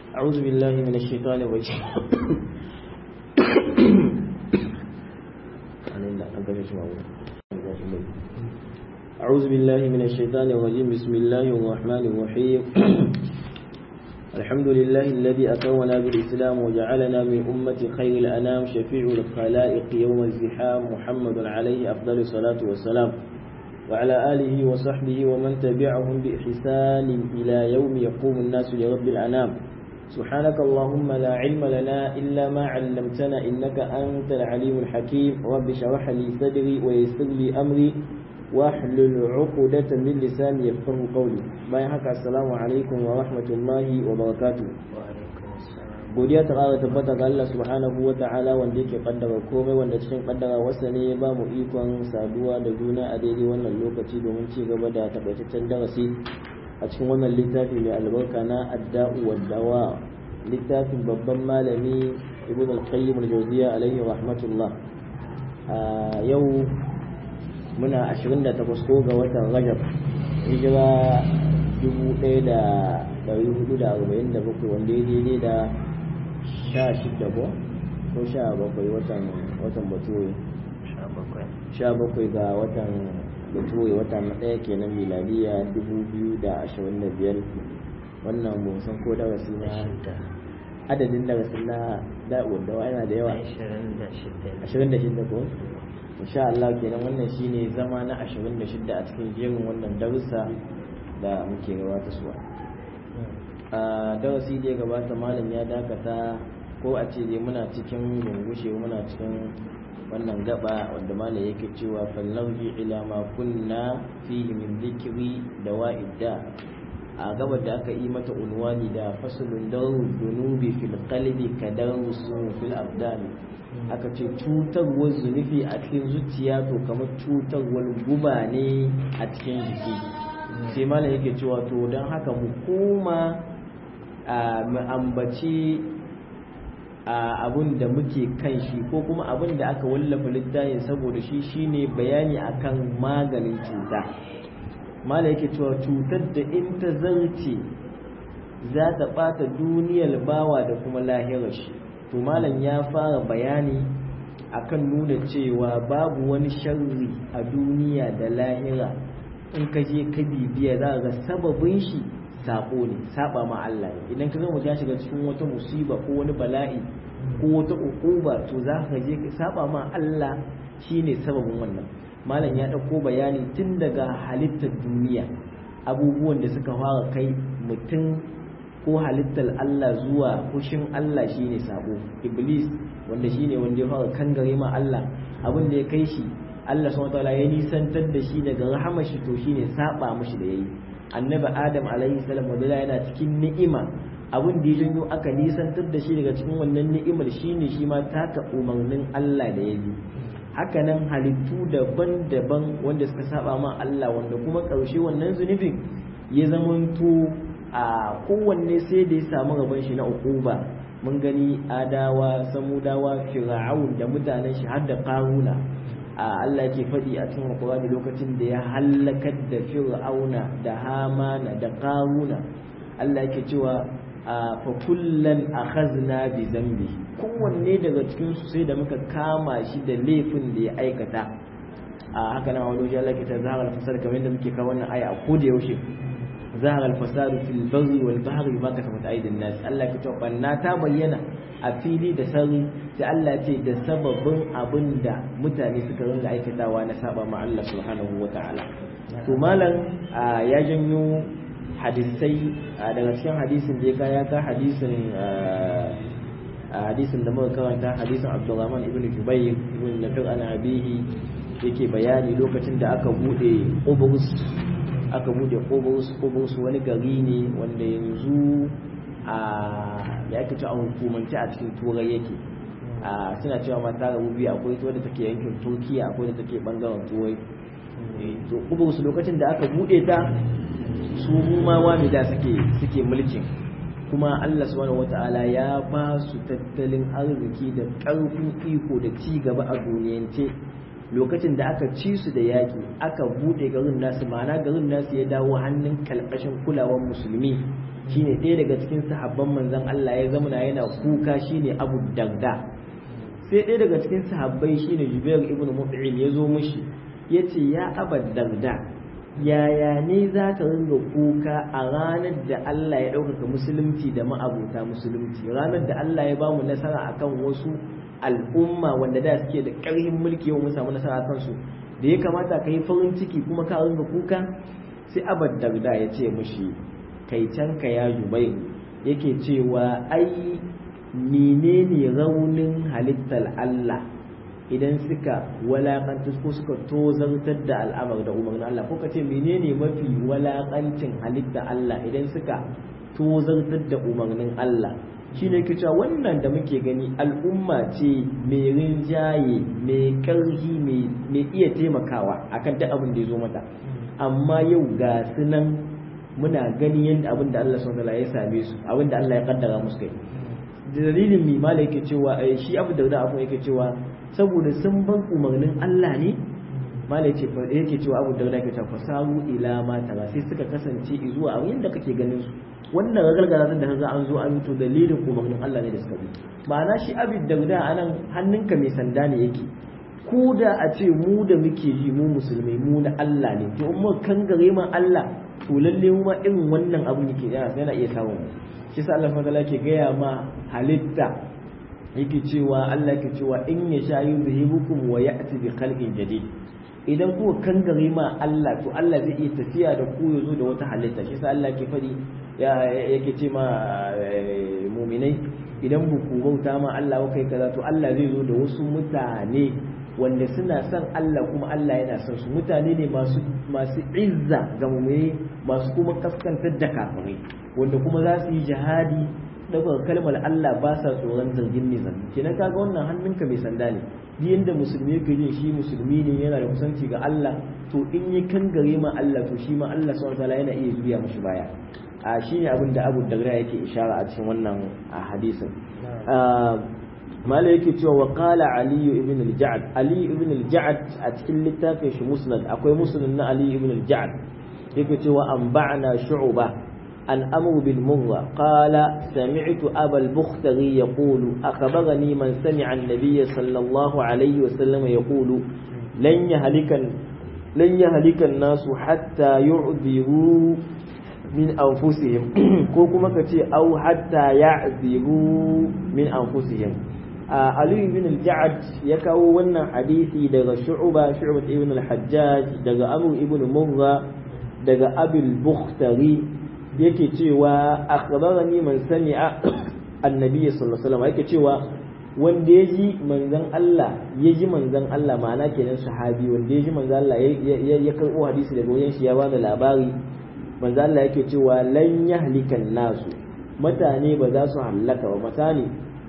أعوذ بالله من الشيطان الرجيم أعوذ بالله من الشيطان الرجيم بسم الله الرحمن الرحيم الحمد لله الذي أكرمنا بالإسلام وجعلنا من أمة خير الأنام شفيع الخلائق يوم الزحام محمد عليه أفضل الصلاة والسلام وعلى آله وصحبه ومن تبعهم بإحسان إلى يوم يقوم الناس لرب الأنام سبحانك اللهم لا علم لنا إلا ما علمتنا إنك أنت العليم الحكيم رب شرح لي صدري ويسر لي أمري واحلل عقدة من لساني يفقه قولي bayan haka assalamu alaikum wa rahmatullahi wa barakatuh godiya ta ƙara tabbata ga Allah subhanahu wa ta'ala wanda yake kaddara komai wanda cikin kaddara wasa ne ya ba mu ikon saduwa da juna a daidai wannan lokaci domin ci gaba da takaitaccen darasi a cikin wannan littafi mai albarka na adda'u wa dawa littafin babban malami ibn al-qayyim al-jawziya alaihi rahmatullah yau muna 28 ko ga watan rajab hijira 1447 wanda ya daidai da 16 ko ko 17 watan watan bature 17 ga watan bature watan ɗaya kenan miladiya 2025 wannan mun san ko darasi na adadin darasin na da'uwar dawa yana da yawa 26 ko insha Allah kenan wannan shine zama na 26 a cikin jerin wannan darussa da muke gabata suwa a darasi da ya gabata malam ya dakata ko a ce dai muna cikin gungushe muna cikin wannan gaba wanda malam yake cewa fallarji ila ma kunna fihi min dhikri da wa'idda a gabar da aka yi mata unwani da fasulun daru dunubi fil qalbi kadarusu fil abdani aka ce cutarwar zunubi a cikin zuciya to kamar cutarwar guba ne a cikin jiki sai malam yake cewa to don haka mu koma mu ambaci abun da muke kan shi ko kuma abun da aka wallafa littafin saboda shi shine bayani akan maganin cuta malam yake cewa cutar da in ta zarce za ta ɓata duniyar bawa da kuma lahirar shi to malam ya fara bayani akan nuna cewa babu wani sharri a duniya da lahira in ka je ka bibiya za ga sababin shi sako ne saba ma Allah ne idan ka ga mutum ya shiga cikin wata musiba ko wani bala'i ko wata ukuba to za ka je ka saba ma Allah shine sababin wannan malam ya dauko bayani tun daga halittar duniya abubuwan da suka fara kai mutum ko halittar Allah zuwa fushin Allah shine sabo iblis wanda shine wanda ya fara kangare ma Allah abin da ya kai shi Allah subhanahu wataala ya nisantar da shi daga rahama shi to shine saba mishi da yayi annabi adam alaihi salam wanda yana cikin ni'ima abin da ya janyo aka nisantar da shi daga cikin wannan ni'imar shine shi ma taka umarnin Allah da ya bi haka nan halittu daban-daban wanda suka saba ma Allah wanda kuma ƙarshe wannan zunubin ya zamanto a kowanne sai da ya samu rabon shi na ukuba mun gani adawa samudawa fir'aun da mutanen shi har da karuna a Allah ke faɗi a cikin Qur'ani lokacin da ya halakar da fir'auna da hamana da karuna Allah ke cewa fa kullan akhazna bi zambi kowanne daga cikin su sai da muka kama shi da laifin da ya aikata a haka nan wani wajen Allah ke ta zahara fasar kamar yadda muke kawo wannan aya a koda yaushe ظهر الفساد في البر والبحر بما كسبت ايدي الناس Allah ke cewa banna ta bayyana a fili da sarri sai Allah ce da sababin abin da mutane suka ringa aikatawa na saba ma Allah subhanahu wataala to malam ya janyo hadisai daga cikin hadisin da ya kaya ka hadisin hadisin da muka karanta hadisin Abdurrahman ibn Jubayr ibn Nafir an abihi yake bayani lokacin da aka bude Qubrus aka bude Qubrus wani gari ne wanda yanzu a ya ake a hukumance a cikin turai yake a suna cewa mata rabu biyu akwai ta wadda take yankin turkiya akwai da take bangaren turai to Qubrus lokacin da aka bude ta su rumawa ne da suke suke mulkin kuma Allah subhanahu wata'ala ya ba su tattalin arziki da ƙarfin iko da ci gaba a duniyance lokacin da aka ci su da yaƙi aka buɗe garin nasu ma'ana garin nasu ya dawo hannun kalkashin kulawar musulmi shine ɗaya daga cikin sahabban manzon Allah ya zama yana kuka shine Abu Darda sai ɗaya daga cikin sahabbai shine Jubair ibn Mut'im ya zo mishi yace ya Abu Darda yaya ne za ka ringa kuka a ranar da Allah ya ɗaukaka musulunci da ma'abuta musulunci ranar da Allah ya bamu nasara akan wasu al'umma wanda da suke da ƙarfin mulki yau mun samu nasara akan su da ya kamata ka yi farin ciki kuma ka ringa kuka sai abad darda ya ce mushi kai can ka ya jubai yake cewa ai menene raunin halittar Allah idan suka walakanta ko suka tozartar da al'amar da umarnin Allah ko ka ce menene mafi walakancin halittar Allah idan suka tozartar da umarnin Allah shi ne ke cewa wannan da muke gani al'umma ce mai rinjaye mai ƙarfi mai iya taimakawa akan duk abin da ya zo mata amma yau ga su nan muna gani yadda abin da Allah subhanahu ya same su abin da Allah ya kaddara musu kai dalilin mi mala yake cewa shi abu da abu yake cewa saboda sun bar umarnin Allah ne mala yake yake cewa abu da yake cewa fasaru ila ma tara sai suka kasance zuwa abin da kake ganin su wannan ragargaza da kaga an zo an to dalilin umarnin Allah ne da suka bi ma'ana shi abin da anan hannunka mai sanda ne yake ko da a ce mu da muke ji mu musulmai mu na Allah ne to mu kan gare ma Allah to lalle mu ma irin wannan abun yake yana yana iya samun mu shi sa Allah subhanahu ke gaya ma halitta yake cewa Allah yake cewa in ya sha yuzhibukum wa ya'ti bi khalqin jadid idan kuka kan gare ma Allah to Allah zai iya tafiya da ku yazo da wata halitta shi sa Allah ke fadi yake ce ma mu'minai idan buku bauta ma Allah kai kaza to Allah zai zo da wasu mutane wanda suna son Allah kuma Allah yana son su mutane ne masu masu izza ga mummuni masu kuma kaskantar da kafirai wanda kuma za su yi jihadi daga kalmar Allah ba sa tsoron zargin nizam kenan kaga wannan hannunka mai sanda ne duk yanda musulmi yake jin shi musulmi ne yana da kusanci ga Allah to in yi kangare ma Allah to shi ma Allah subhanahu wataala yana iya juya mashi baya a shine abin da Abu Dagra yake ishara a cikin wannan hadisin mala yake cewa wa qala ali ibn al-ja'd ali ibn al-ja'd a cikin littafin shi musnad akwai musnad na ali ibn al-ja'd yake cewa an ba'na shu'ba an amru bil murra qala sami'tu aba al-bukhtari yaqulu akhbarani man sami'a an-nabiy sallallahu alayhi wa sallam yaqulu lan yahlikan lan yahlika an-nasu hatta yu'dhiru min anfusihim ko kuma kace au hatta ya'dhiru min anfusihim Ali ibn al-Ja'ad ya kawo wannan hadisi daga Shu'ba Shu'ba ibn al-Hajjaj daga Abu ibn Murra daga Abil Bukhtari yake cewa akhbarani man sami'a annabi sallallahu alaihi wasallam yake cewa wanda ya ji manzon Allah ya ji manzon Allah ma'ana kenan sahabi wanda ya ji manzon Allah ya karbo hadisi daga wajen shi ya bada labari manzon Allah yake cewa lan yahlikan nasu mutane ba za su hallaka ba mutane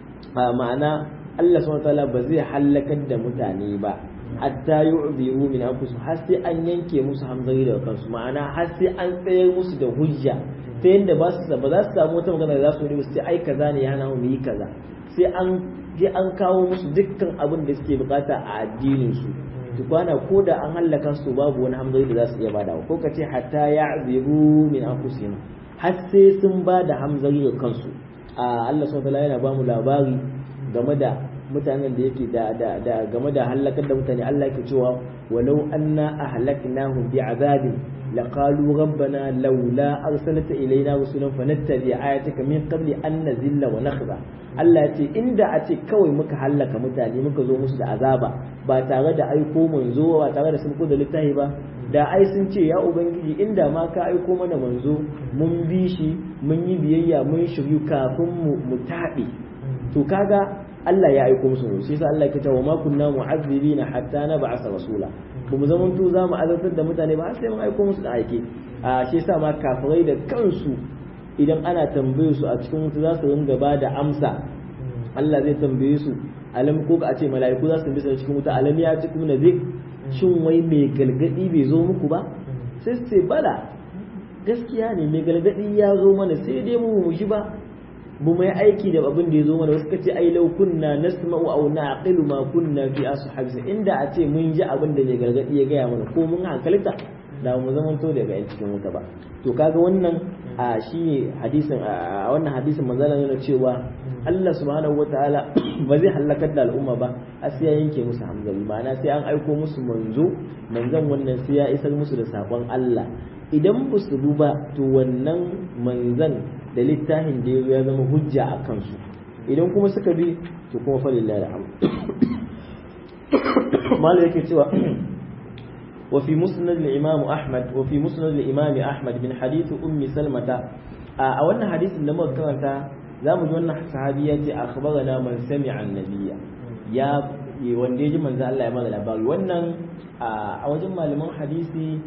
ma'ana Allah subhanahu wataala ba zai halakar da mutane ba hatta yu'biru min anfusihim har sai an yanke musu hamzari daga kansu ma'ana har sai an tsayar musu da hujja ta yadda ba su ba za su samu wata magana da za su yi sai ai kaza ne ya hana mu yi kaza sai an je an kawo musu dukkan abin da suke bukata a addinin su tukwana ko da an hallaka su babu wani hamzari da za su iya bada ko ka ce hatta ya'biru min anfusihim har sai sun ba da hamzari ga kansu a Allah subhanahu wataala yana ba mu labari game da mutanen da yake da da da game da halakar da mutane Allah yake cewa walau anna ahlaknahum bi'adabin laqalu rabbana laula arsalta ilayna rusulan fanattabi ayatika min qabli an nazilla wa nakhza Allah ya ce inda a ce kawai muka hallaka mutane muka zo musu da azaba ba tare da aiko manzo ba tare da sun da littafi ba da ai sun ce ya ubangiji inda ma ka aiko mana manzo mun bi shi mun yi biyayya mun shiryu kafin mu mu taɓe to kaga Allah ya aiko musu sai sai Allah ya ce wa ma kunna mu'azzibina hatta nab'atha rasula ba mu zaman to za mu azabtar da mutane ba har sai mun aiko musu da aike a shi yasa ma kafirai da kansu idan ana tambaye su a cikin wuta za su ringa ba da amsa Allah zai tambaye su alam ko a ce mala'iku za su tambaye su cikin wuta alam ya ci kuma nazik shin wai mai galgadi bai zo muku ba sai su ce bala gaskiya ne mai galgadi ya zo mana sai dai mu mu ji ba bu mai aiki da abin da ya zo mana wasu kace ai law kunna nasma'u aw na'qilu ma kunna fi ashabis inda a ce mun ji abin da mai gargadi ya gaya mana ko mun hankalta da mu zama to daga yan cikin wuta ba to kaga wannan a shi hadisin a wannan hadisin manzala yana cewa Allah subhanahu wataala ba zai halakar da al'umma ba a sai ya yanke musu hamzari ma'ana sai an aiko musu manzo manzon wannan sai ya isar musu da sakon Allah idan ba su ba to wannan manzan da littafin da ya zama hujja a kansu idan kuma suka bi to kuma falillahi alhamd malu yake cewa وفي مسند الإمام أحمد وفي مسند الإمام أحمد من حديث أم سلمة أولنا حديث لما كانت زامو جوانا صحابية أخبرنا من سمع النبي يا wanda ya ji manzo Allah ya mana labari wannan a wajen malaman hadisi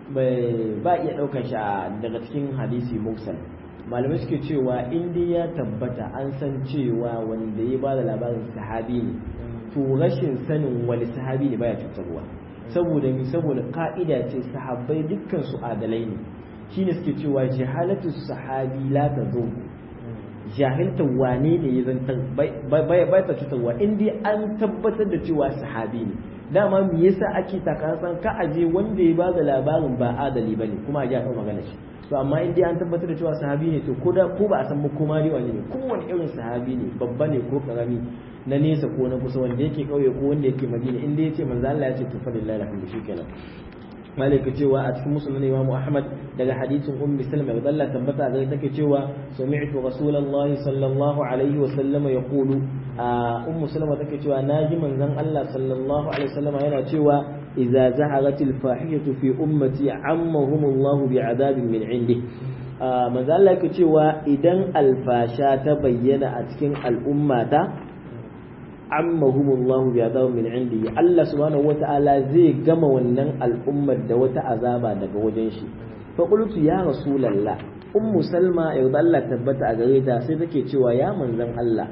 ba iya ɗaukar shi daga cikin hadisi mursal malamai suke cewa in dai ya tabbata an san cewa wanda ya ba da labarin sahabi ne to rashin sanin wani sahabi ne baya cutarwa saboda mi saboda ka'ida ce sahabbai dukkan su adalai ne shine suke cewa jahalatu sahabi la tazo jahilta wane ne ya zantar bai ta cutarwa in dai an tabbatar da cewa sahabi ne dama me yasa ake takasan ka aje wanda ya ba da labarin ba adali bane kuma a ji a magana shi to amma in dai an tabbatar da cewa sahabi ne to ko da ko ba a san makoma ne wani ne kowane irin sahabi ne babba ne ko karami na nesa ko na kusa wanda yake kauye ko wanda yake madina in dai yace manzo Allah ya ce to fa lillahi alhamdu shikenan malaka cewa a cikin musulmin Imam Ahmad daga hadisin Ummi Salma da Allah tabbata ga take cewa sami'tu Rasulullah sallallahu alaihi wa sallama yaqulu Ummu Salma take cewa naji manzon Allah sallallahu alaihi wa sallama yana cewa idza zaharatil fahishatu fi ummati ammahum Allah bi'adabin min indi manzo Allah yake cewa idan alfasha ta bayyana a cikin al'ummata ammahumullahu bi adabin min indi Allah subhanahu wata'ala zai gama wannan al'ummar da wata azaba daga wajen shi fa qultu ya rasulullah ummu salma yau da Allah tabbata a gare ta sai take cewa ya manzon Allah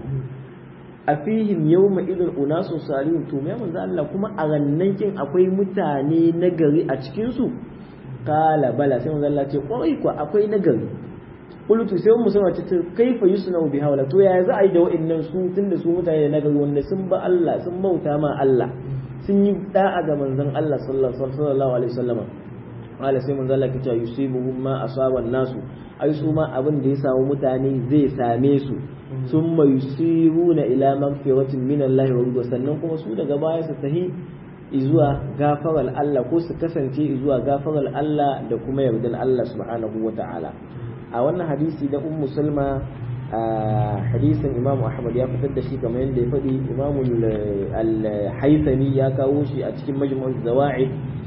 a fihim yawma idul unasu salihun to ya manzon Allah kuma a rannan kin akwai mutane nagari a cikin su kala bala sai manzon Allah ce kwarai kuwa akwai nagari qultu sai mu sama ce kaifa yusna bi hawla to yaya za a yi da wa'annan su tunda su mutane na gari wanda sun ba Allah sun bauta ma Allah sun yi da'a ga manzon Allah sallallahu alaihi wasallam wala sai manzon Allah kace yusibuhum ma asaba nasu ai su ma abin da ya samu mutane zai same su summa yusiruna ila magfiratin min Allah wa ridwa sannan kuma su daga baya su tahi izuwa gafarar Allah ko su kasance izuwa gafarar Allah da kuma yardan Allah subhanahu wa ta'ala a wannan hadisi da ummu salma a hadisin imam ahmad ya fitar da shi kamar yadda ya faɗi imam al-haythami ya kawo shi a cikin majmu'ul zawa'id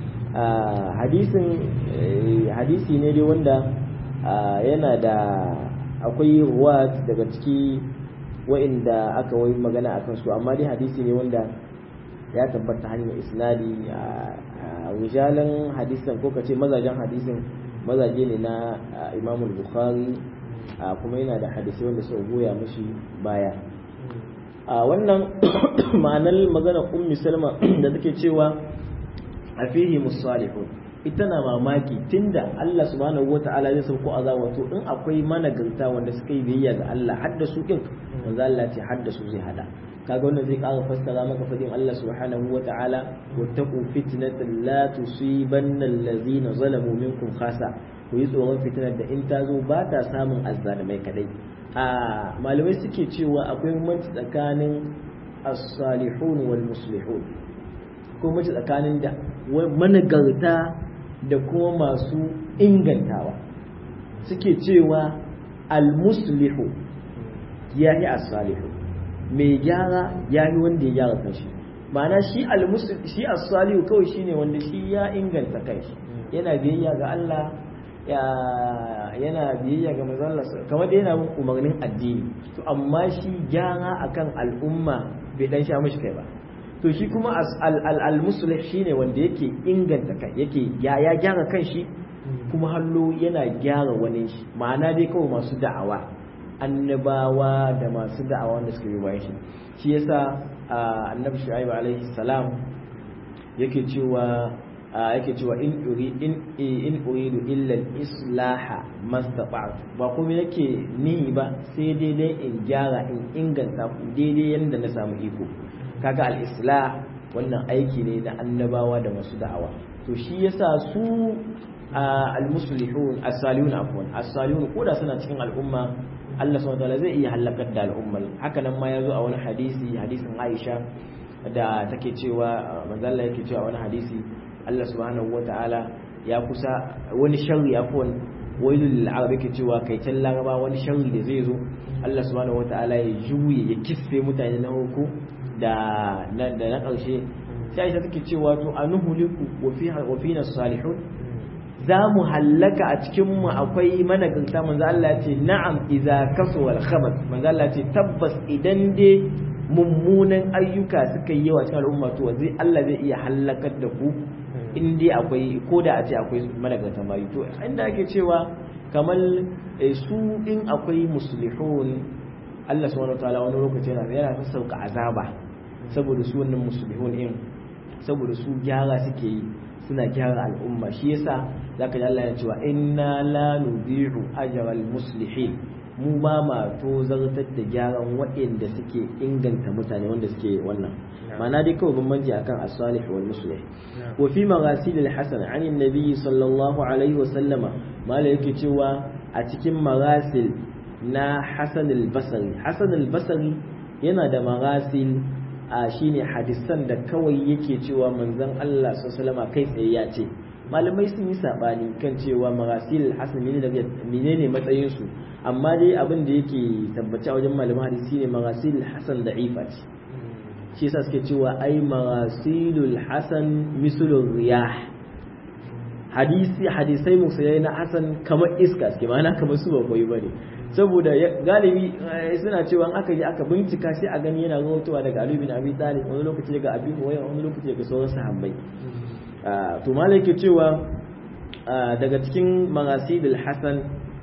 hadisin hadisi ne dai wanda yana da akwai ruwa daga ciki wa'inda aka wai magana akan su amma dai hadisi ne wanda ya tabbata hanyar isnadi a rijalan hadisin ko kace mazajen hadisin mazaje ne na imamul bukhari kuma yana da hadisai wanda suka goya mashi baya a wannan ma'anar magana ummi salma da take cewa a fihi musalihun ita na mamaki tunda Allah subhanahu wata'ala zai sauko azaba to in akwai managarta wanda suka yi biyayya ga Allah hadda su kin manzo Allah ce hadda su zai hada kaga wannan zai ƙara fassara maka fadin Allah subhanahu wa ta'ala wattaqu fitnatan la tusibanna allazina zalamu minkum khasa ku yi tsoron fitnar da in ta zo ba ta samun azzalimai kadai a malamai suke cewa akwai bambanci tsakanin as-salihun wal muslihun ko mace tsakanin da managarta da kuma masu ingantawa suke cewa al-muslihu yahi as-salihu mai gyara ya yi wanda ya gyara kanshi ma'ana shi shi as-salihu kawai shine wanda shi ya inganta kanshi yana biyayya ga Allah yana biyayya ga manzon Allah kamar da yana bin umarnin addini to amma shi gyara akan al'umma bai dan sha mishi kai ba to shi kuma al-muslih shine wanda yake inganta kai yake ya gyara kanshi kuma hallo yana gyara wani shi ma'ana dai kawai masu da'awa annabawa da masu da'awa wanda suka yi bayan shi shi yasa annabi shu'aib alaihi salam yake cewa yake cewa in uri in in uridu illa al-islaha mastata'tu ba kuma yake ni ba sai daidai in gyara in inganta ku daidai yanda na samu iko kaga al-islah wannan aiki ne na annabawa da masu da'awa to shi yasa su al-muslihun as-salihun afwan as-salihun koda suna cikin al'umma Allah subhanahu wataala zai iya halakar da al'ummar haka nan ma yazo a wani hadisi hadisin Aisha da take cewa manzo Allah yake cewa wani hadisi Allah subhanahu wataala ya kusa wani sharri afwan wailul lil arab yake cewa kai can laraba wani sharri da zai zo Allah subhanahu wataala ya juye ya kisse mutane na hukku da da na karshe sai Aisha take cewa to anuhuliku wa fiha wa fina salihun za mu hallaka a cikinmu akwai managarta manzo Allah ya ce na'am idza kasu wal khabath manzo Allah ya ce tabbas idan dai mummunan ayyuka suka yi yawa cikin al'umma to zai Allah zai iya hallakar da ku in dai akwai ko da a ce akwai managarta bayi to inda ake cewa kamar su in akwai muslihun Allah subhanahu wataala wani lokaci yana yana sauka azaba saboda su wannan muslihun in saboda su gyara suke yi suna gyara al'umma shi yasa zaka ji Allah ya cewa inna la nudhi'u ajral muslihin mu ba ma to zartar da gyaran waɗanda suke inganta mutane wanda suke wannan ma'ana dai kawai bambanci akan as-salih wal muslih wa fi maghasil al-hasan an annabi sallallahu alaihi wa sallama mala yake cewa a cikin maghasil na hasan al-basri hasan al-basri yana da maghasil a shine hadisan da kawai yake cewa manzon Allah sallallahu kai tsaye ya ce malamai sun yi sabani kan cewa marasil hasan menene matsayin su amma dai abin da yake tabbaci a wajen malaman hadisi ne marasil hasan da'ifa ce shi yasa suke cewa ai marasilul hasan mislul riyah hadisi hadisai musayai na hasan kamar iska suke ma'ana kamar su ba koyi bane saboda galibi suna cewa aka yi aka bincika sai a gani yana rahotowa daga Ali bin Abi Talib wani lokaci daga Abi Hurairah wani lokaci daga sauran sahabbai to malai yake cewa daga cikin marasidul hasan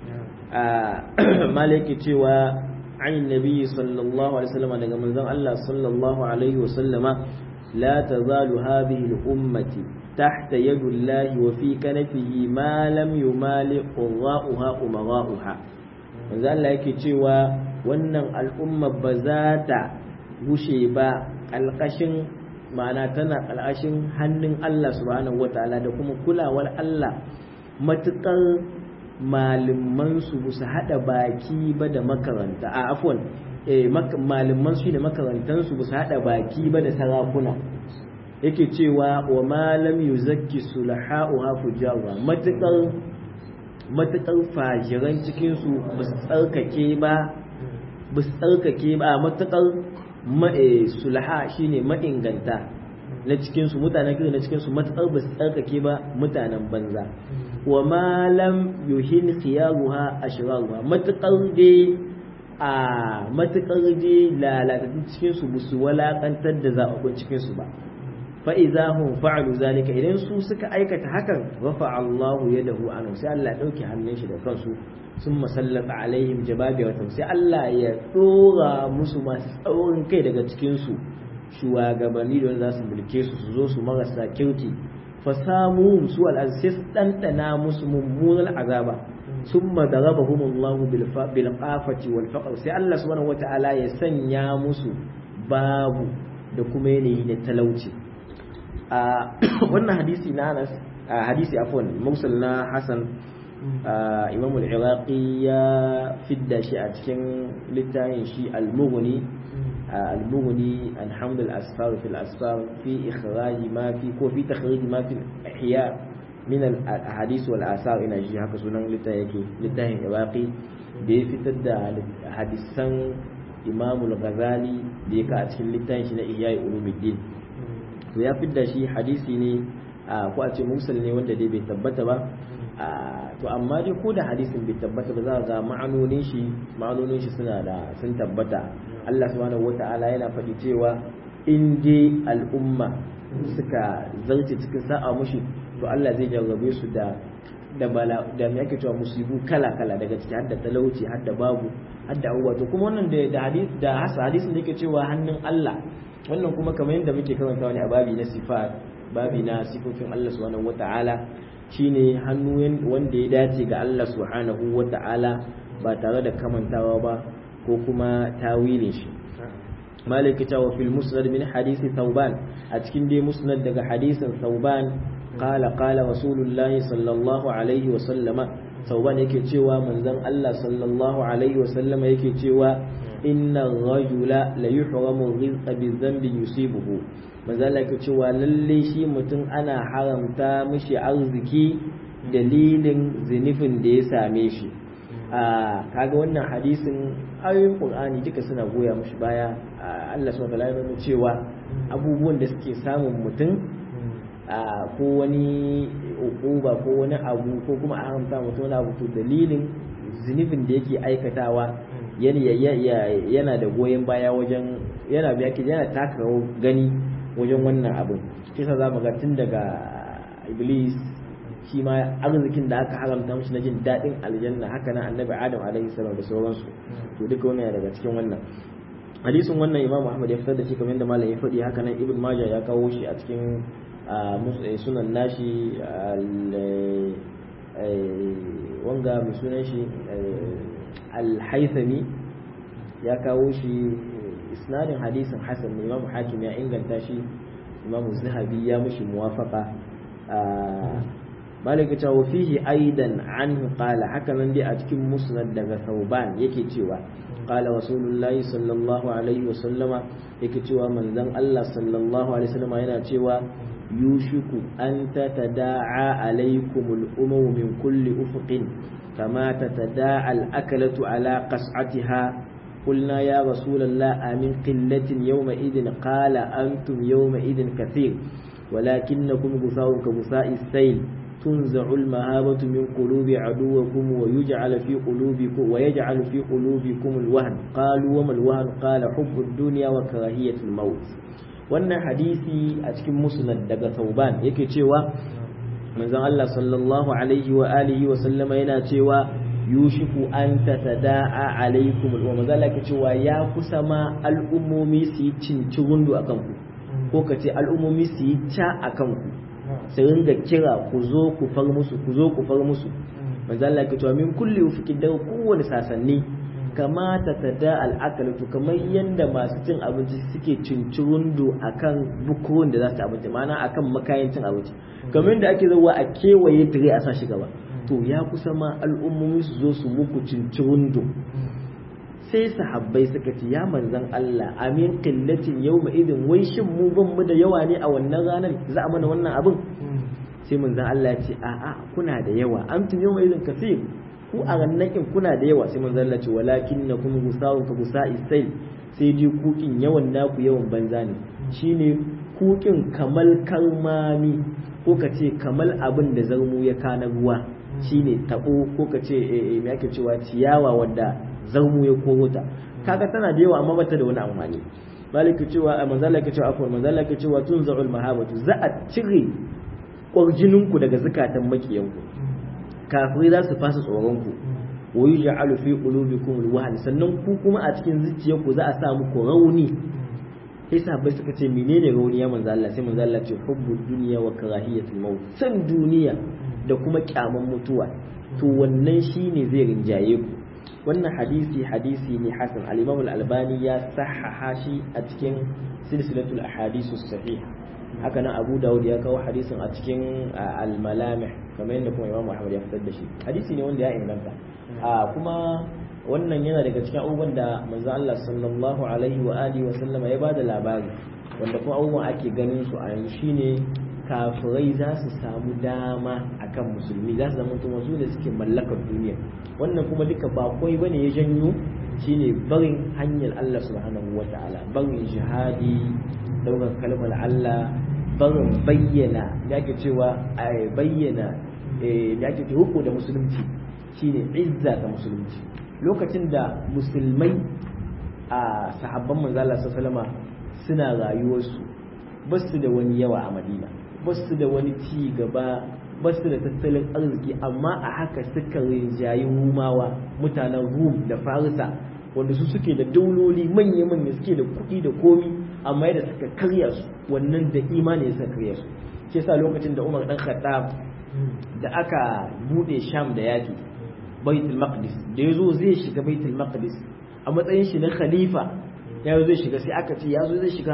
malai yake cewa an nabi sallallahu alaihi wasallam daga manzon Allah sallallahu alaihi wasallama la tazalu hadhihi al-ummati تحت يد الله وفي كنفه ما لم يمالئ قراؤها أمراؤها manzo Allah yake cewa wannan al'umma ba za ta gushe ba ƙalƙashin ma'ana tana ƙalƙashin hannun Allah subhanahu wataala da kuma kulawar Allah matuƙar malaman su su haɗa baki ba da makaranta a afwan eh malaman su da makarantan su su haɗa baki ba da sarakuna yake cewa wa malam yuzakki sulaha'uha fujawa matuƙar matuƙar fajiran cikinsu ba su tsarkake ba ba su tsarkake ba matuƙar sulaha shine ma'inganta na cikinsu mutanen kiri na cikinsu matuƙar ba su tsarkake ba mutanen banza wa malam yuhin khiyaruha ashraruha matuƙar dai a matuƙar dai lalatattun cikinsu ba su walaƙantar da zaɓaɓɓun cikinsu ba fa'iza hun fa'alu zalika idan su suka aikata hakan rafa Allahu ya dahu anu sai Allah ɗauki hannun shi da kansu sun masallata alaihim jababi watan sai Allah ya ɗora musu masu tsaurin kai daga cikinsu shugabanni da za su mulke su su zo su marasa kirki fasamu su al'azis ɗanɗana musu mummunan azaba sun madaraba humullahu bil qafati wal faqr sai Allah subhanahu wata'ala ya sanya musu babu da kuma yanayi na talauci a wannan hadisi na Anas hadisi afwan mursal na Hasan Imam al-Iraqi ya fidda shi a cikin littafin shi al-Mughni al-Mughni an hamd al-asfar fi al-asfar fi ikhraj ma fi ko fi takhrij ma fi ihya min al-ahadith wal asar ina ji haka sunan littafin yake littafin Iraqi da ya fitar da hadisan Imam al-Ghazali da ya ka a cikin littafin shi na Ihya Ulumuddin to ya fidda shi hadisi ne ko a ce mursal ne wanda dai bai tabbata ba to amma dai ko da hadisin bai tabbata ba za ga ma'anonin shi ma'anonin shi suna da sun tabbata Allah subhanahu wata'ala yana faɗi cewa in dai al'umma suka zarce cikin sa'a mushi to Allah zai jarrabe su da da bala da me ake cewa musibu kala kala daga ciki har da talauci har da babu har da abubuwa to kuma wannan da hadis da hadisin da yake cewa hannun Allah wannan kuma kamar yadda muke karanta wani a babi na sifat babi na sifofin Allah subhanahu wata'ala shine hannu wanda ya dace ga Allah subhanahu wata'ala ba tare da kamantawa ba ko kuma tawilin shi malik ta wa fil musnad min hadisi thauban a cikin dai musnad daga hadisin thauban qala qala rasulullahi sallallahu alaihi wa sallama sauban yake cewa manzon Allah sallallahu alaihi wa sallama yake cewa inna rajula la yuhramu rizqa bi dhanbi yusibuhu manzon Allah yake cewa lalle shi mutum ana haramta mishi arziki dalilin zinifin da ya same shi a kaga wannan hadisin ayoyin qur'ani duka suna goya mushi baya Allah subhanahu wa ta'ala ya cewa abubuwan da suke samun mutum ko wani ukuba ko wani abu ko kuma a haramta mutum wani abu to dalilin zunubin da yake aikatawa yana da goyon baya wajen yana biya ke yana taka gani wajen wannan abin shi sa za mu ga tun daga iblis shi ma arzikin da aka haramta mishi na jin daɗin aljanna haka nan annabi adam alaihi salam da sauransu to duka wannan daga cikin wannan hadisin wannan imamu ahmad ya fitar da shi kamar yadda malam ya faɗi haka nan ibn majah ya kawo shi a cikin sunan nashi wanga mai sunan shi al-haythami ya kawo shi isnadin hadisin hasan ne imamu hakim ya inganta shi imamu zahabi ya mishi muwafaqa malaka ta wa fihi aidan anhu qala haka nan dai a cikin musnad daga sauban yake cewa qala rasulullahi sallallahu alaihi wa sallama yake cewa manzon Allah sallallahu alaihi wa sallama yana cewa yushiku an tatada'a alaikumul umamu min kulli ufuqin kama tatada'a al-akalatu ala qas'atiha قلنا يا رسول الله أمن قلة يومئذ قال أنتم يومئذ كثير ولكنكم غثاء كغثاء السيل تنزع المهابة من قلوب عدوكم ويجعل في قلوبكم ويجعل في قلوبكم الوهن قالوا وما الوهن قال حب الدنيا وكراهية الموت wannan hadisi a cikin musnad daga Thauban yake cewa manzon Allah sallallahu alaihi wa alihi wa sallama yana cewa yushiku an tatada'a alaikum wa manzon Allah yake cewa ya kusa ma al'ummomi su yi cinci rundu akan ku ko kace al'ummomi su yi ca akan ku sai ringa kira ku zo ku far musu ku zo ku far musu manzo Allah ke cewa min kulli ufukin da kowane sasanni kamata ta da al'akalatu kamar yadda masu cin abinci suke cincirundu akan bukuwan da za su abinci ma'ana akan makayan cin abinci kamar yadda ake zuwa a kewaye tire a sa shi gaba to ya kusa ma al'ummomi su zo su muku cincirundu sai sahabbai suka ce ya manzan Allah amin qillatin yawma idin wai shin mu ban mu da yawa ne a wannan ranar za a mana wannan abin sai manzan Allah ya ce a'a kuna da yawa antum yawma idin kafir ku a rannakin kuna da yawa sai manzan Allah ce walakinnakum gusawun ka gusa'i sai sai dai kukin yawan naku yawan banza ne shine kukin kamal kalmami ko ka ce kamal abin da zarmu ya kana ruwa shine tabo ko ka ce me ake cewa ciyawa wadda zarmu ya koro ta kaga tana da yawa amma bata da wani amfani maliki cewa a manzala yake cewa afwan manzala yake cewa tunza'ul mahabatu za a cire kwarjininku daga zakatan makiyanku kafirai za su fasa tsoron ku wa yuj'alu fi qulubikum alwahn sannan ku kuma a cikin zuciyarku za a sa muku rauni sai sahabbai suka ce menene rauni ya manzo Allah sai manzo Allah ce hubbud dunya wa karahiyatul maut san duniya da kuma kyaman mutuwa to wannan shine zai rinjaye ku wannan hadisi hadisi ne hasan al-imam al-albani ya sahaha shi a cikin silsilatul ahadisu sahiha haka nan abu dawud ya kawo hadisin a cikin al-malamih kamar yadda kuma imam muhammad ya fitar da shi hadisi ne wanda ya inganta kuma wannan yana daga cikin abubuwan da manzo Allah sallallahu alaihi wa alihi wa sallama ya bada labari wanda kuma abubuwan ake ganin su a yanzu shine kafirai za su samu dama akan musulmi za su zama kuma su da suke mallakar duniya wannan kuma duka ba koi bane ya janyo shine barin hanyar Allah subhanahu wa ta'ala barin jihadi daukar kalmar Allah barin bayyana da ake cewa a bayyana da ake ce hukku da musulunci shine izza ta musulunci lokacin da musulmai a sahabban manzala sallama suna rayuwarsu ba su da wani yawa a madina ba su da wani ci gaba ba su da tattalin arziki amma a haka suka rinjayi rumawa mutanen rum da farisa wanda su suke da dauloli manya-manya suke da kuɗi da komi amma yadda suka karya su wannan da imani suka karya su ke sa lokacin da umar dan khattab da aka bude sham da yaki baitul maqdis da yazo zai shiga baitul maqdis a matsayin shi na khalifa ya zai shiga sai aka ce ya zo zai shiga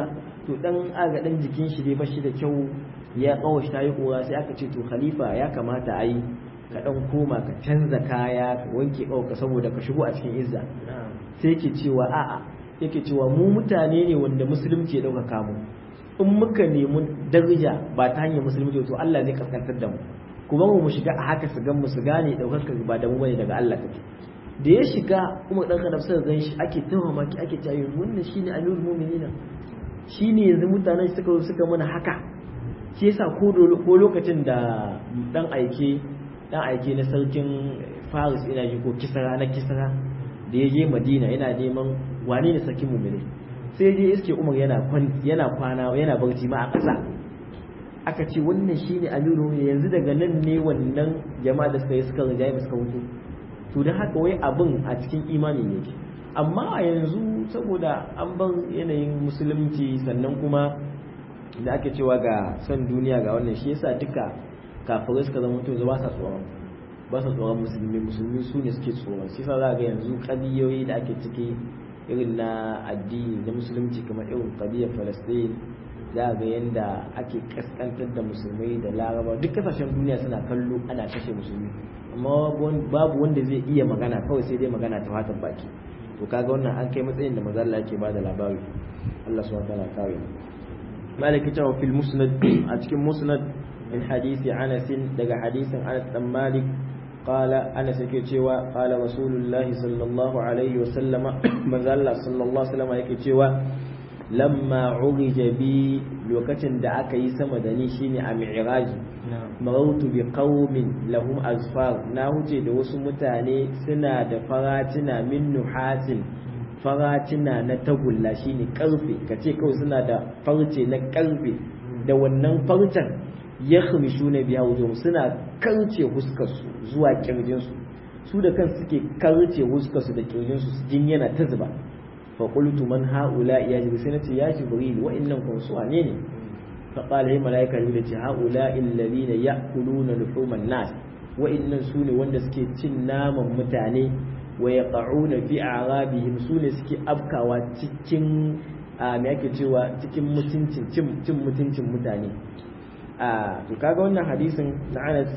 to dan aga dan jikin shi dai bashi da kyau ya kawo shi tayi kura sai aka ce to khalifa ya kamata a yi ka dan koma ka canza kaya ka wanke ka saboda ka shigo a cikin izza sai yake cewa a'a yake cewa mu mutane ne wanda musulunci ya dauka mu in muka nemi daraja ba ta hanyar musulunci to Allah zai kaskantar da mu kuma mu shiga a haka su gan mu su gane daukar ba da mu bane daga Allah kake da ya shiga kuma dan kadaf sai gan shi ake tawa maki ake cewa wannan shine amirul mu'minina shine yanzu mutanen suka suka mana haka shi yasa ko ko lokacin da dan aike dan aike na sarkin Faris ina ji ko Kisra na Kisra da ya je Madina yana neman wane ne sarkin mu'mini sai je iske Umar yana yana kwana yana barci ma a ƙasa aka ce wannan shine amiru yanzu daga nan ne wannan jama'a da suka yi suka rinjaye suka wuce to da haka wai abin a cikin imani ne amma a yanzu saboda an bar yanayin musulunci sannan kuma da ake cewa ga son duniya ga wannan shi yasa duka kafirai suka zama mutum ba sa tsoron ba sa tsoron musulmi musulmi su ne suke tsoron shi sa za ga yanzu kadiyoyi da ake ciki irin na addini na musulunci kamar irin kadiyar falastin za ga yadda ake kaskantar da musulmai da laraba duk kasashen duniya suna kallo ana kashe musulmi amma babu wanda zai iya magana kawai sai dai magana ta fatan baki to kaga wannan an kai matsayin da manzo Allah yake bada labari Allah subhanahu wa ta'ala kawai malaki ta fil musnad a cikin musnad min hadisi Anas daga hadisin Anas dan Malik قال أنا سكيتشوا قال رسول الله صلى الله عليه وسلم من الله صلى الله عليه وسلم يكيتشوا lamma urija bi lokacin da aka yi sama da ni shine a mi'raji marautu bi qaumin lahum azfar na huce da wasu mutane suna da faratina min nuhasin faratina na tagulla shine karfe kace kawai suna da farce na karfe da wannan farcen ya khamishu na biya wujuhum suna karce huskarsu zuwa kirjinsu su da kansu suke karce huskarsu da kirjinsu jin yana ta zuba فقلت من هؤلاء يا جبريل سنتي يا جبريل وإنهم كم سوانين فقال هي ملائكة يقول هؤلاء الذين يأكلون لحوم الناس وإن سوني وند سكي تنام متاني ويقعون في أعرابهم سوني سكي أبكى وتكين me ake cewa cikin mutuncin cin mutuncin mutane a to kaga wannan hadisin na Anas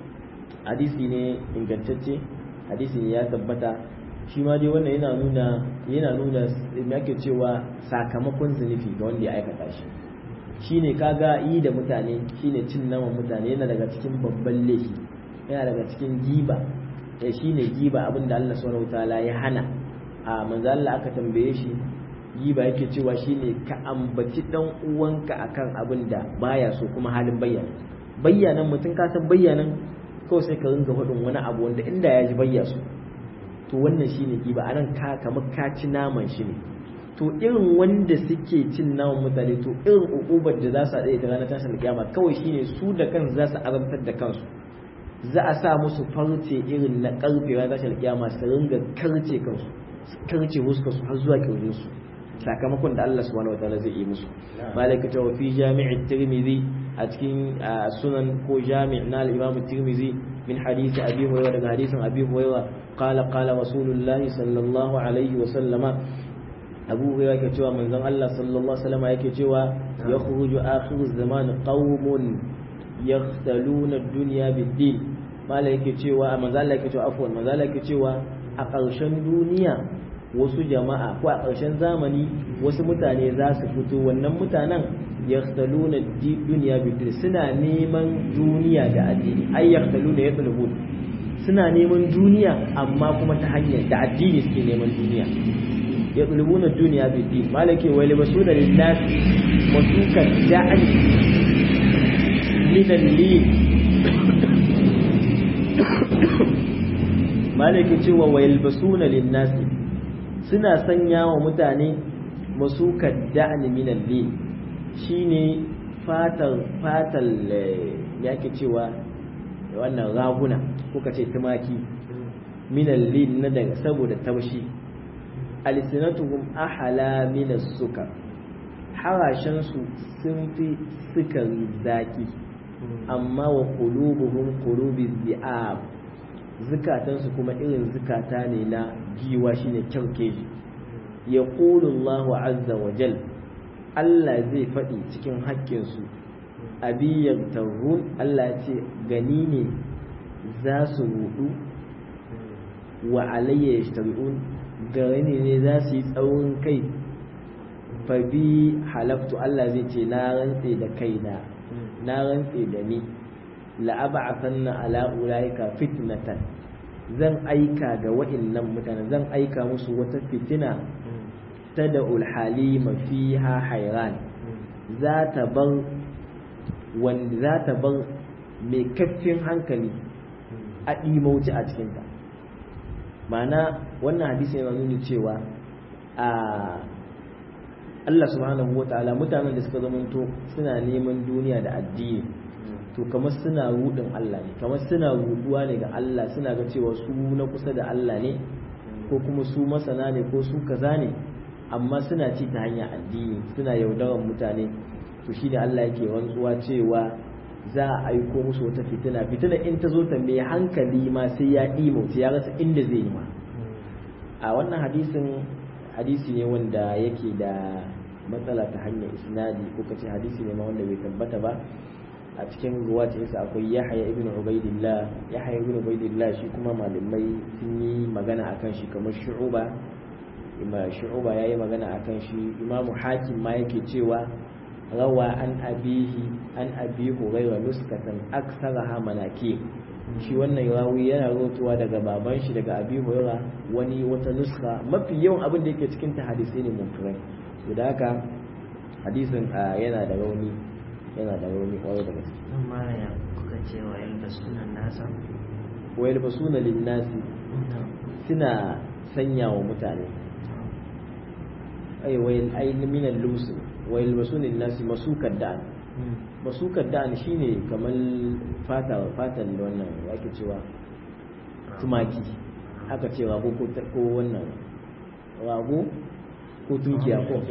hadisi ne ingantacce hadisi ne ya tabbata shi ma dai wannan yana nuna yana nuna me ake cewa sakamakon zunubi ga wanda ya aikata shi shine kaga yi da mutane shine cin naman mutane yana daga cikin babban laifi yana daga cikin giba eh shine giba abinda Allah subhanahu wataala ya hana a manzo Allah aka tambaye shi giba yake cewa shine ka ambaci dan uwanka akan abin da baya so kuma halin bayyana bayyanan mutum ka san bayyanan kawai sai ka ringa faɗin wani abu wanda inda ya ji bayya so to wannan shine giba anan ka kamar ka ci naman shi ne to irin wanda suke cin naman mutane to irin ukubar da za su haɗe ta ranar tashin kiyama kawai shine su da kansu za su azabtar da kansu za a sa musu farce irin na karfe ranar tashin kiyama su ringa karce kansu su karce huskar su har zuwa kirjin su sakamakon da Allah subhanahu wataala zai yi musu malaka ta fi jami'i tirmidhi a cikin sunan ko jami' na al-imam tirmidhi min hadisi abi hurairah daga hadisin abi hurairah qala qala rasulullahi sallallahu alaihi wa sallama abu hurairah ke cewa manzon Allah sallallahu alaihi wasallam yake cewa yakhruju akhiru zaman qaumun yakhtaluna ad-dunya bid-din mala yake cewa manzon Allah yake cewa afwan manzon Allah yake cewa a ƙarshen duniya wasu jama'a ko a ƙarshen zamani wasu mutane za su fito wannan mutanen yakhtaluna ad-dunya bid-din suna neman duniya da addini ay yakhtaluna yatlubun suna neman duniya amma kuma ta hanyar da addini suke neman duniya يطلبون الدنيا بالدين مالك ويلبسون للناس مسوك الدعن من الليل مالك cewa ويلبسون للناس suna sanya wa mutane masukar da'ani min al-lil shine fatal fatal yake cewa wannan raguna kuka ce tumaki min al-lil na daga saboda taushi alsinatuhum ahala min as-sukar harashen su sun fi sukari zaki amma wa qulubuhum qulubi dhi'ab zukatan su kuma irin zukata ne na giwa shine kyaukeji yaqulu Allahu azza wa jal Allah zai faɗi cikin haƙƙinsu abiyar tarhun Allah ce gani ne za su rudu wa alayya yashtari'un gani ne za su yi tsaurin kai fa bi halaftu Allah zai ce na rantse da kaina na rantse da ni la'aba'athanna ala ulaika fitnatan zan aika ga wa'innan mutane zan aika musu wata fitina ta da ulhalima fiha hairan za ta bar wanda za ta bar mai kaffin hankali a ɗimauci a cikinta ma'ana wannan hadisi yana nuni cewa a Allah subhanahu wa ta'ala mutanen da suka zamanto suna neman duniya da addini to kamar suna rudin Allah ne kamar suna ruduwa ne ga Allah suna ga cewa su na kusa da Allah ne ko kuma su masana ne ko su kaza ne amma suna ci ta hanyar addini suna yaudaran mutane to shi da Allah yake rantsuwa cewa za a aiko musu wata fitina fitina in ta zo ta mai hankali ma sai ya ɗimauta ya rasa inda zai yi ma a wannan hadisin hadisi ne wanda yake da matsala ta hanyar isnadi ko kace hadisi ne ma wanda bai tabbata ba a cikin ruwatinsa akwai yahaya ibn ubaidillah yahaya ibn ubaidillah shi kuma malamai sun yi magana akan shi kamar shu'uba ima shu'uba yayi magana akan shi imamu hakim ma yake cewa rawa an abihi an abi hurairah nuskatan aksaraha manaki shi wannan rawi yana rotuwa daga baban shi daga abi hurairah wani wata nuska mafi yawan abin da yake cikin ta hadisi ne munkirai to da haka hadisin yana da rauni yana da rauni kwarai da gaske Zan mara ya kuka ce wa yalba sunan nasa? wa yalbasuna linnasi suna sanya wa mutane ai wayal ay min al-lus wa yalbasuna linnasi masukar da'an masukar da'an shine kamar fata fatan da wannan yake cewa tumaki aka ce rago ko ko wannan rago ko tunkiya ko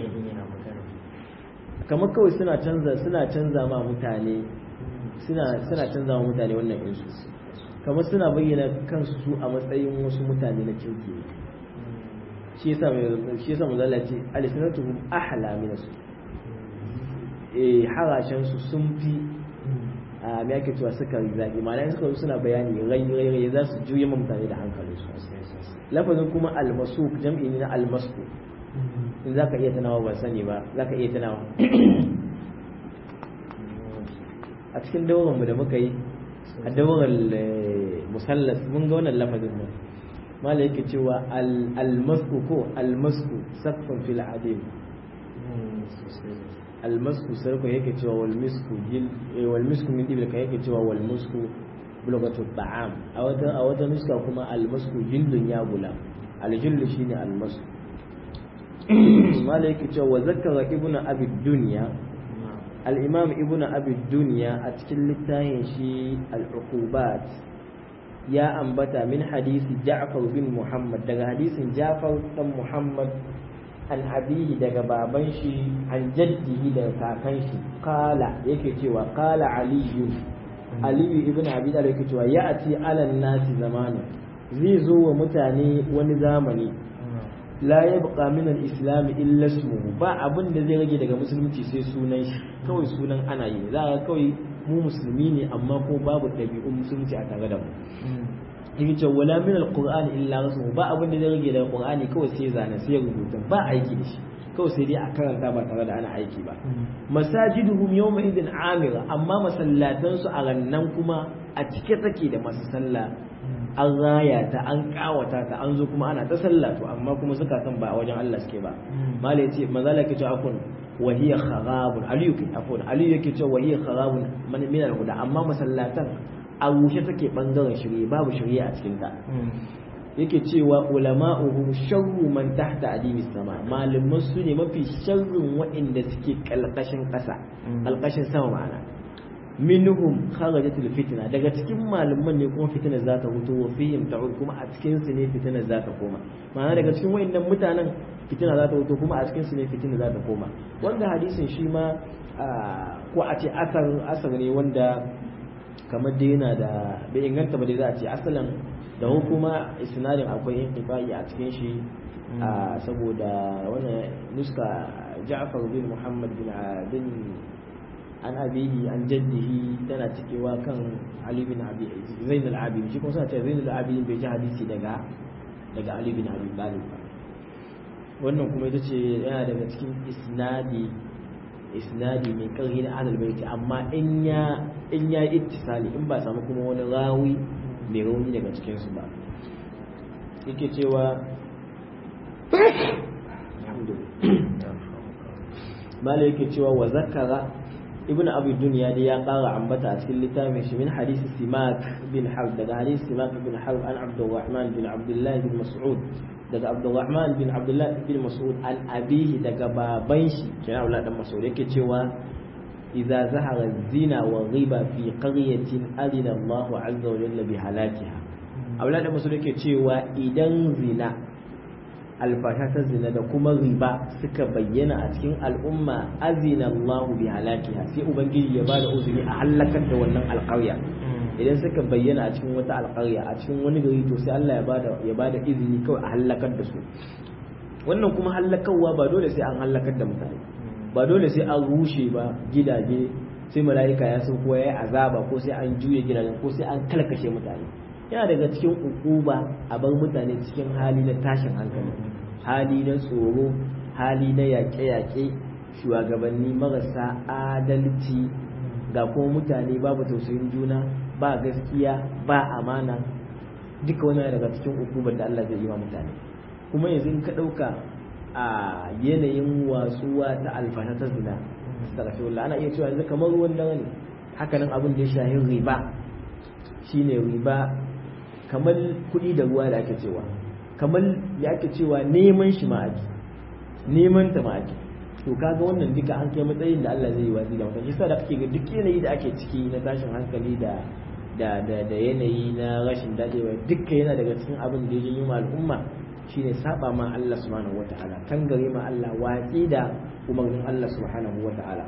kamar kawai suna canza suna canza ma mutane suna suna canza ma mutane wannan insu kamar suna bayyana kansu su a matsayin wasu mutane na kirki ne shi yasa mai shi yasa mazalla ce alisanatuhum ahla min su eh harashen su sun fi a me yake cewa suka zaki ma'ana suka zo suna bayani rai rai rai za su juye mutane da hankalin su lafazin kuma almasuk jam'i ne na almasku in za ka iya tunawa ba sani ba za ka iya tunawa a cikin dawaranmu da muka yi a dawaran musallas mun ga wannan lafazin mu mala yake cewa almasku ko almasku sakfun fil adim almasku sarko yake cewa wal misku jil wal misku min dibil yake cewa wal musku bulgatu ta'am a wata a wata nuska kuma almasku jildun ya gula aljillu shine almasku mala yake cewa wa zakara ibnu abi dunya al-imam ibnu abi dunya a cikin littafin shi al-uqubat ya ambata min hadisi ja'far bin muhammad daga hadisin ja'far dan muhammad an abihi daga baban shi an jaddihi daga kakan shi kala yake cewa kala aliyu aliyu ibn abi talib yake cewa ya'ti ala nasi zamanu zai zo wa mutane wani zamani la yabqa min al-islam illa ismuhu ba abin da zai rage daga musulunci sai sunan shi kawai sunan ana yi za ga kawai mu musulmi ne amma ko babu ɗabi'un musulunci a tare da mu yake cewa wala min al-qur'ani illa rasmuhu ba abin da zai rage daga qur'ani kawai sai zane sai rubuta ba aiki da shi kawai sai dai a karanta ba tare da ana aiki ba masajiduhum yawma idin amira amma masallatan su a rannan kuma a cike take da masu sallah an raya ta an kawata ta an zo kuma ana ta sallah to amma kuma zukatan ba a wajen Allah suke ba malai ce manzala yake cewa akun wa hiya kharabun aliyu ke afun aliyu yake cewa wa hiya kharabun min al-huda amma masallatan a rushe take bangaren shirye babu shirye a cikin ta yake cewa ulama'uhum sharru man tahta adimis sama malaman su ne mafi sharrin waɗanda suke kalkashin ƙasa kalkashin sama ma'ana minhum kharajatul fitna daga cikin malaman ne kuma fitina za ta hutu wa fihim ta'ud kuma a cikin su ne fitina za ta koma ma'ana daga cikin waɗannan mutanen fitina za ta hutu kuma a cikin su ne fitina za ta koma wanda hadisin shi ma ko a ce asar asar ne wanda kamar dai yana da bai inganta ba dai za a ce asalin da kuma isnadin akwai inqifai a cikin shi saboda wannan nuska Ja'far bin Muhammad bin bin an abihi an jaddihi tana cikewa kan Ali bin Abi Zain al-Abidin shi kuma suna cewa Zain al-Abidin bai ji hadisi daga daga Ali bin Abi Talib ba wannan kuma ita ce yana daga cikin isnadi isnadi mai karhi na ahlul baiti amma in ya in ya ittisali in ba samu kuma wani rawi mai rauni daga cikin su ba yake cewa mala yake cewa wa zakara ibn abi dunya da ya kara ambata a cikin littafin shi min hadisi simak bin harb daga hadisi simak bin harb an abdurrahman bin abdullah bin mas'ud daga abdurrahman bin abdullah bin mas'ud an abihi daga baban shi kina wala dan mas'ud yake cewa idza zahara zina wa riba fi qaryatin adina Allah azza wa jalla bi halakiha abdullah dan mas'ud yake cewa idan zina alfasha ta zina da kuma riba suka bayyana a cikin al'umma azina Allah bi halakiha sai ubangiji ya bada uzuri a halakar da wannan alƙarya idan suka bayyana a cikin wata alƙarya a cikin wani gari to sai Allah ya bada ya bada izini kawai a halakar da su wannan kuma halakarwa ba dole sai an halakar da mutane ba dole sai an rushe ba gidaje sai mala'ika ya san ko yayi azaba ko sai an juye gidajen ko sai an kalkashe mutane yana daga cikin ukuba a bar mutane cikin hali na tashin hankali hali na tsoro hali na yaƙe-yaƙe shugabanni marasa adalci ga kuma mutane babu tausayin juna ba gaskiya ba amana duka wani daga cikin ukubar da Allah zai yi wa mutane kuma yanzu in ka ɗauka a yanayin wasuwa ta alfasha ta zina astaghfirullah ana iya cewa yanzu kamar ruwan dare ne hakanan abin da ya shahi riba shine riba kamar kuɗi da ruwa da ake cewa kamar ya ake cewa neman shi ma ake neman ta ma ake to kaga wannan duka an kai matsayin da Allah zai yi watsi da mutum yasa da kake ga duk yanayi da ake ciki na tashin hankali da da da da yanayi na rashin dadewa dukkan yana daga cikin abin da ya janyo ma al'umma shine saba ma Allah subhanahu wataala kan gare ma Allah watsi da umarnin Allah subhanahu wataala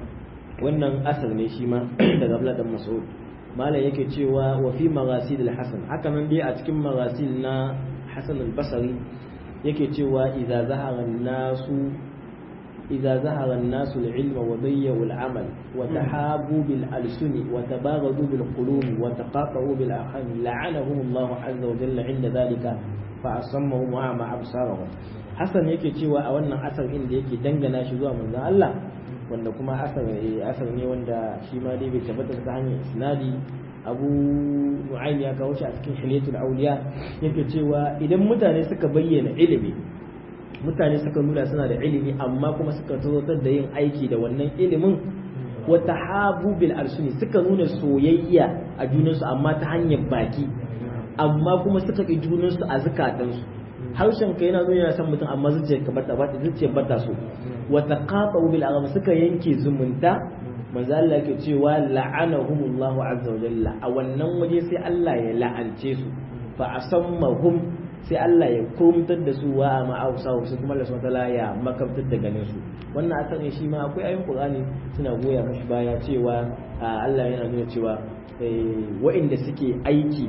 wannan asar ne shi ma daga Abdullah dan Mas'ud malam yake cewa wa fi maghasil al-hasan haka nan dai a cikin maghasil na Hasan al-Basri yake cewa idza zahara an-nasu idza zahara an-nasu al-ilma wa bayyu al-amal wa tahabu bil alsuni wa tabaghadu bil qulub wa taqatu bil arham la'anahum Allah azza wa jalla 'inda dhalika fa asammahum wa ma absarahum Hasan yake cewa a wannan asar inda yake dangana shi zuwa manzon Allah wanda kuma asar asar ne wanda shi ma dai bai tabbata ta hanyar isnadi abu nu'aym ya kawo shi a cikin hilyatul awliya yake cewa idan mutane suka bayyana ilimi mutane suka nuna suna da ilimi amma kuma suka tsoratar da yin aiki da wannan ilimin wa tahabu bil arsuni suka nuna soyayya a junansu amma ta hanyar baki amma kuma suka ki junansu a zukatansu harshen ka yana nuna yana son mutum amma zuciyar ka bata bata zuciyar bata so wa taqatu bil agham suka yanke zumunta manzo Allah yake cewa la'anahumullahu azza wa jalla a wannan waje sai Allah ya la'ance su fa asammahum sai Allah ya kurumtar da su wa ma ausa su kuma Allah subhanahu wataala ya makabtar da ganin su wannan asarin shi ma akwai ayoyin Qur'ani suna goya mashi baya cewa Allah yana nuna cewa wa'inda suke aiki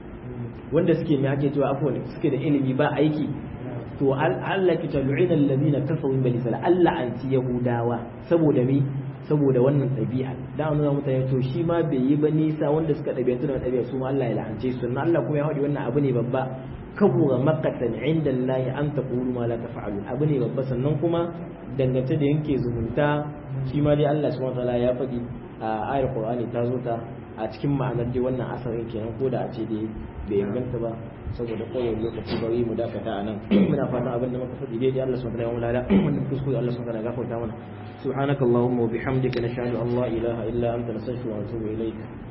wanda suke mai ake cewa afwan suke da ilimi ba aiki to Allah ki talu'ina alladhina kafaru min bani Allah an ci yahudawa saboda me saboda wannan ɗabi'a da an nuna mutane to shi ma bai yi ba nisa wanda suka ɗabi'antu da ɗabi'a su ma Allah ya la'ance su sannan Allah kuma ya haɗi wannan abu ne babba kabura makatan inda Allah an taqulu ma la taf'alun abu ne babba sannan kuma dangance da yanke zumunta shi ma dai Allah subhanahu wataala ya faɗi a ayar Qur'ani ta zo ta a cikin ma'anar dai wannan asarin kenan ko da a ce dai bai inganta ba saboda kowane lokaci bari mu dakata a nan muna fatan abin da muka faɗi daidai Allah subhanahu wa ta'ala wannan kuskure Allah subhanahu wa ta'ala gafarta mana subhanakallahumma wa bihamdika nashhadu an la ilaha illa anta nastaghfiruka wa natubu ilayk